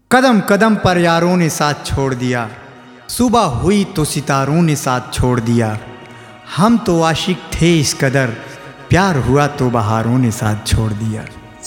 कदम कदम पर यारों ने साथ छोड़ दिया सुबह हुई तो सितारों ने साथ छोड़ दिया हम तो आशिक थे इस कदर प्यार हुआ तो बहारों ने साथ छोड़ दिया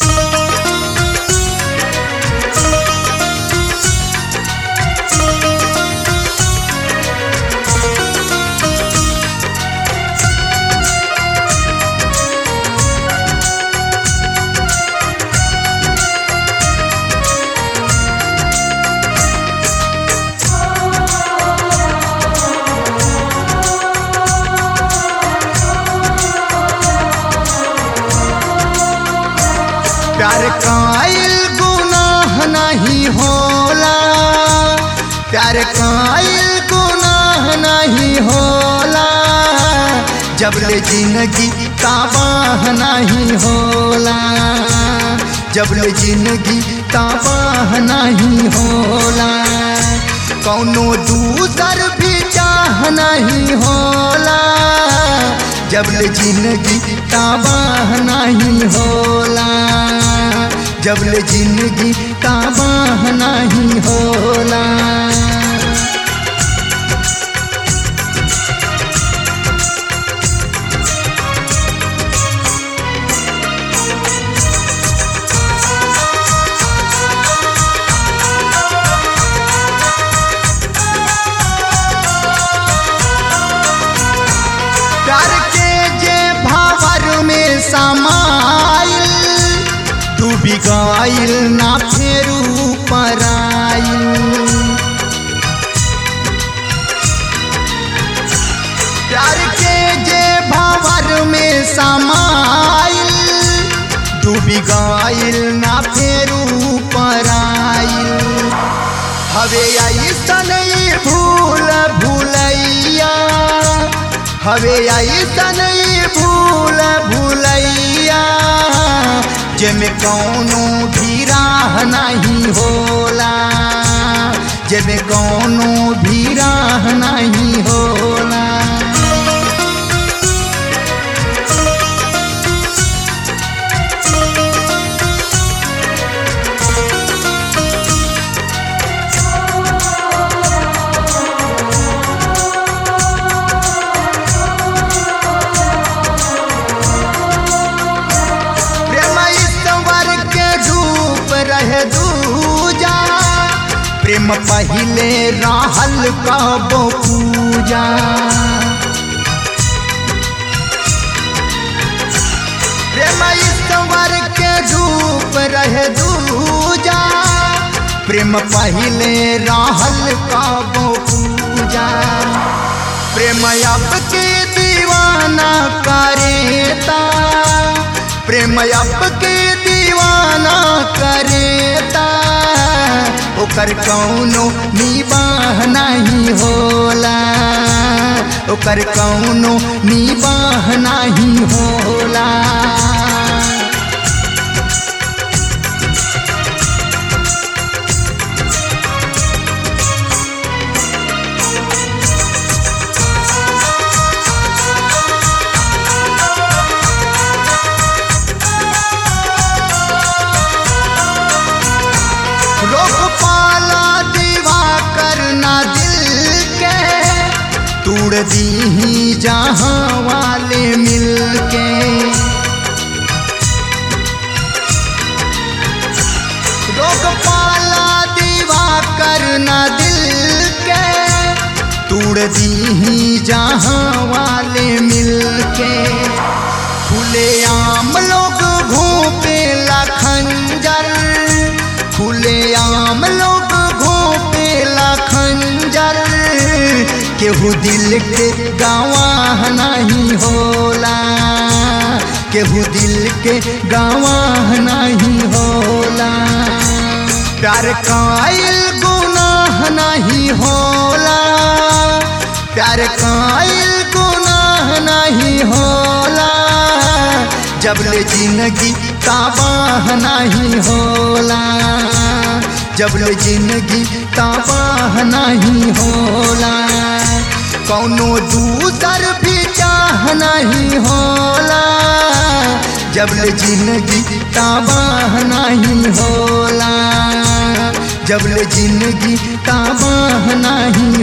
प्यार कायल गुनाह नहीं होला प्यार कायल गुनाह नहीं होला जब ले जिंदगी तबाह नहीं होला जब ले जिंदगी तबाह नहीं होला कौनो दूसर भी चाह नहीं होला जब ले जिंदगी तबाह नहीं होला जब ले जिंदगी तबाह नहीं होला प्यार के जे भावर में समाइल डूबी गइल ना फेरू पराइल प्यार के जे भावर में समाइल डूबी गइल ना फेरू पराइल हवे ऐसन ई भूल भूलैया हवे ऐसन ई भूल भूलैया जेमे कौनो भी राह नहीं होला जेमे कौनो भी राह नहीं होला प्रेम ईश्वर के रूप रहे दूजा प्रेम पहिले रहल कबो पूजा प्रेम ईश्वर के रूप रहे दूजा प्रेम पहिले रहल कबो पूजा प्रेम अब के दीवाना करेता प्रेम अब के दीवाना करेता ओकर कौनो निबाह नहीं होला ओकर कौनो निबाह नहीं होला रोक पाला दीवा करना दिल के तोड़ दी ही जहाँ वाले मिल के रोक पाला दीवा करना दिल के तोड़ दी ही जहाँ वाले मिल के खुले आम लोग घोपे खंजर खुले आम लोग घोपे खंजर केहू दिल के गवाह नहीं होला केहू दिल के गवाह नहीं होला प्यार कायल गुनाह नहीं होला प्यार कायल गुनाह नहीं होला जब ले जिंदगी तबाह नहीं होला जब ले जिंदगी तबाह नहीं होला कौनो दूसर भी चाह नहीं होला जब ले जिंदगी तबाह नहीं होला जब ले जिंदगी का बाह नाही